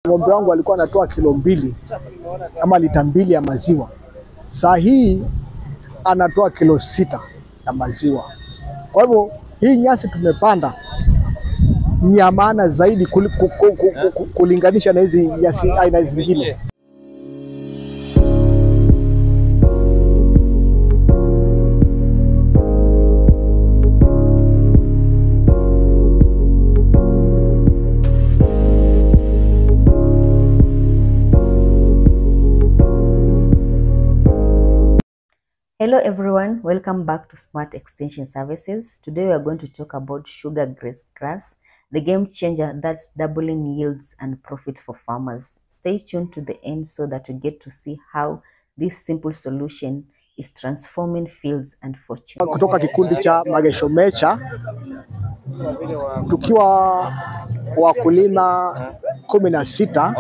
ng'ombe wangu alikuwa anatoa kilo mbili ama lita mbili ya maziwa, saa hii anatoa kilo sita ya maziwa. Kwa hivyo hii nyasi tumepanda ni ya maana zaidi kuli- ku- ku- ku- ku- kulinganisha na hizi nyasi aina zingine. Hello everyone, welcome back to Smart Extension Services. Today we are going to talk about sugar grass grass, the game changer that's doubling yields and profit for farmers. Stay tuned to the end so that we get to see how this simple solution is transforming fields and fortune. Kutoka kikundi cha Magesho Mecha tukiwa wakulima kumi na sita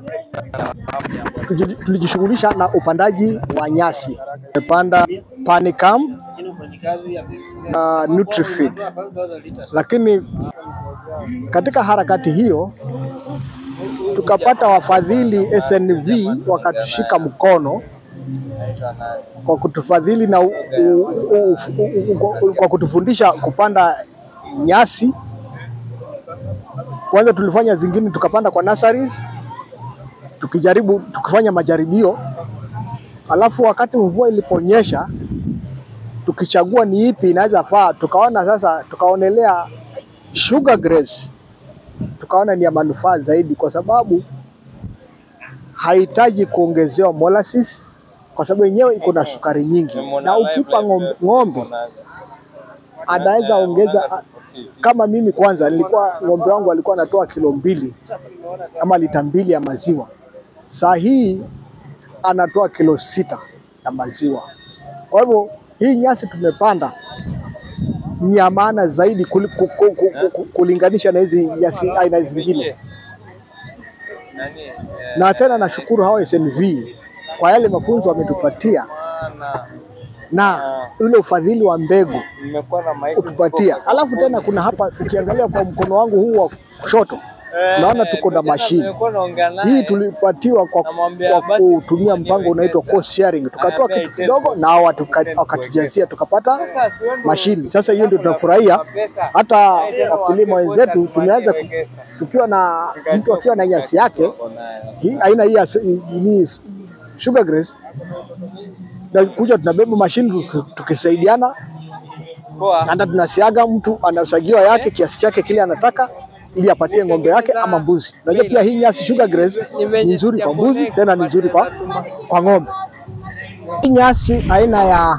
tuji- tulijishughulisha na upandaji wa nyasi. Tumepanda Panicum na Nutrifeed, lakini katika harakati hiyo tukapata wafadhili SNV wakatushika mkono kwa kutufadhili na u, u, u, u, u, kwa kutufundisha kupanda nyasi. Kwanza tulifanya zingine tukapanda kwa nurseries, tukijaribu tukifanya majaribio, alafu wakati mvua iliponyesha tukichagua ni ipi inaweza faa, tukaona sasa, tukaonelea sugar grass, tukaona ni ya manufaa zaidi, kwa sababu hahitaji kuongezewa molasses, kwa sababu yenyewe iko na sukari nyingi, na ukipa ng'ombe, ng'ombe anaweza ongeza kama mimi kwanza nilikuwa ng'ombe wangu alikuwa anatoa kilo mbili ama lita mbili ya maziwa, saa hii anatoa kilo sita ya maziwa. Kwa hivyo hii nyasi tumepanda ni ya maana zaidi kuli- ku- ku- ku- ku- kulinganisha na hizi nyasi aina zingine, na tena nashukuru hao SNV kwa yale mafunzo wametupatia na ule ufadhili wa mbegu kutupatia. Alafu tena kuna hapa, ukiangalia kwa mkono wangu huu wa kushoto, naona tuko na mashine hii tulipatiwa kwa, kwa kutumia mpango unaitwa cost sharing. Tukatoa kitu kidogo na hao watuka- wakatujazia tukapata mashini. Sasa hiyo ndio tunafurahia, hata wakulima wenzetu tumeanza ku- tukiwa na mtu akiwa na nyasi yake hii aina hii ya s- ni sugar grass, na kuja tunabeba mashini tu- tukisaidiana, hata tunasiaga, mtu anasagiwa yake kiasi chake kile anataka ili apatie ng'ombe yake ama mbuzi. Unajua pia hii nyasi sugar grass ni nzuri kwa mbuzi, tena ni nzuri kwa, kwa ng'ombe. Hii nyasi aina ya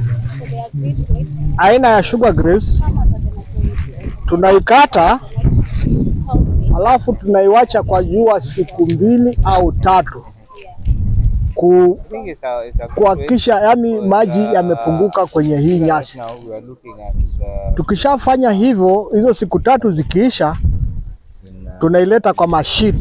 aina ya sugar grass tunaikata alafu tunaiwacha kwa jua siku mbili au tatu ku kuhakikisha yani maji yamepunguka kwenye hii nyasi. Tukishafanya hivyo, hizo siku tatu zikiisha, tunaileta kwa mashine.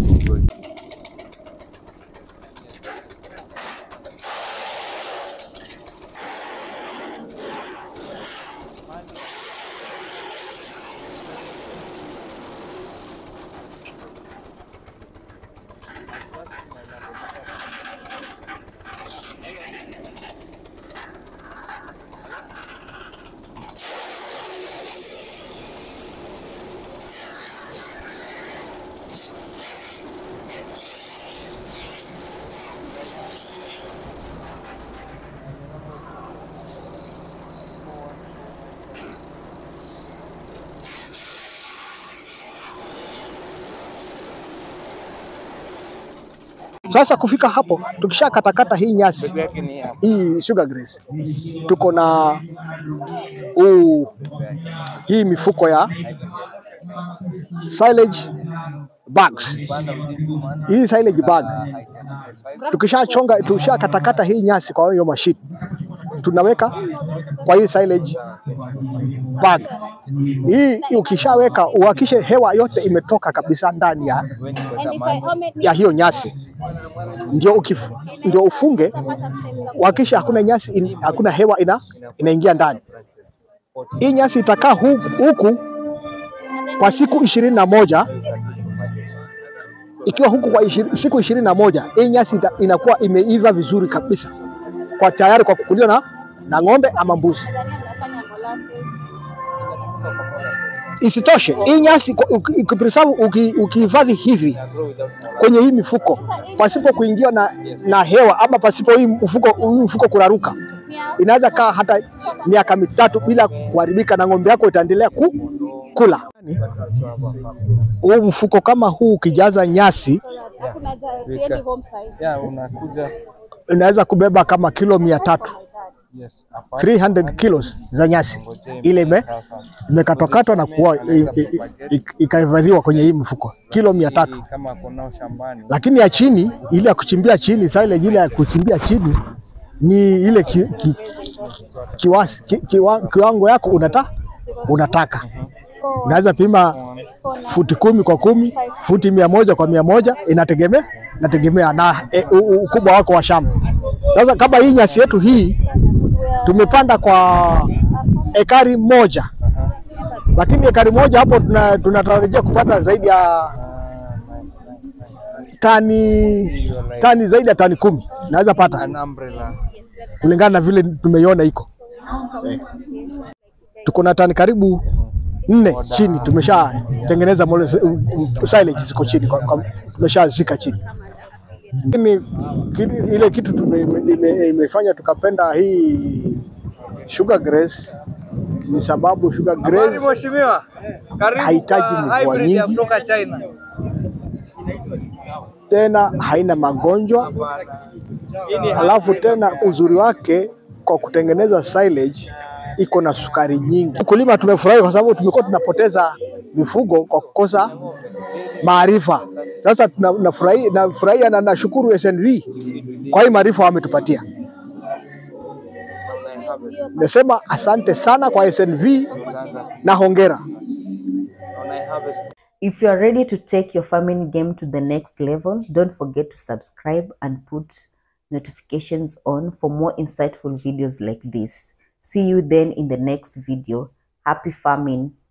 Sasa kufika hapo, tukishakatakata hii nyasi hii sugar grass, tuko na huu hii mifuko ya silage bags. Hii silage bag tukishachonga, tukishakatakata hii nyasi kwa hiyo mashine, tunaweka kwa hii silage bag. Hii ukishaweka uhakishe hewa yote imetoka kabisa ndani ya, ya hiyo nyasi ndio ukif, ndio ufunge uhakisha hakuna nyasi in, hakuna hewa ina, inaingia ndani. Hii nyasi itakaa hu- huku kwa siku ishirini na moja ikiwa huku kwa ishiri, siku ishirini na moja hii nyasi ita- inakuwa imeiva vizuri kabisa kwa tayari kwa kukuliwa na, na ng'ombe ama mbuzi. Isitoshe, hii nyasi kwa- uki- ukipreserve uki- ukihifadhi hivi kwenye hii mifuko pasipo kuingiwa na, na hewa ama pasipo hii mfuko, hii mfuko kuraruka, inaweza kaa hata miaka mitatu bila kuharibika na ng'ombe yako itaendelea ku, kula. Huu mfuko kama huu ukijaza nyasi Yeah, unakuja inaweza kubeba kama kilo mia tatu yes, apart 300 kilos za nyasi ile ime sasa. imekatwakatwa na kuwa i- i- i- ikahifadhiwa kwenye hii mfuko kilo mia tatu Hii kama kunao shambani lakini ya chini ile ya kuchimbia chini silage ile ya kuchimbia chini ni ile ki, ki, kiwasi, ki, kiwa, kiwango yako unata, unataka unaweza pima futi kumi kwa kumi futi mia moja kwa mia moja inategemea inategemea na e, u- u- ukubwa wako wa shamba. Sasa kama hii nyasi yetu hii tumepanda kwa ekari moja, lakini ekari moja hapo tuna- tunatarajia kupata zaidi ya Ah, nice, nice, nice, nice. tani tani zaidi ya tani kumi naweza pata An umbrella. kulingana na vile tumeiona iko eh. Tuko na tani karibu nne chini, tumeshatengeneza mole- u- silage ziko chini, kwa- kwa- tumeshazika chini. Lakini kile- ile kitu tume- ime- imefanya tukapenda hii sugar grace ni sababu sugar Habari grace mheshimiwa. Karibu Hahitaji kwa mvua hybrid ya nyingi. kutoka China. tena haina magonjwa Hii ni Alafu tena uzuri wake kwa kutengeneza silage iko na sukari nyingi. Kulima tumefurahi kwa sababu tumekuwa tunapoteza mifugo kwa kukosa maarifa. Sasa tuna- nafurahi- nafurahia na nashukuru SNV kwa hii maarifa wametupatia. Nasema asante sana kwa SNV na hongera. If you are ready to take your farming game to the next level, don't forget to subscribe and put notifications on for more insightful videos like this. See you then in the next video. Happy farming.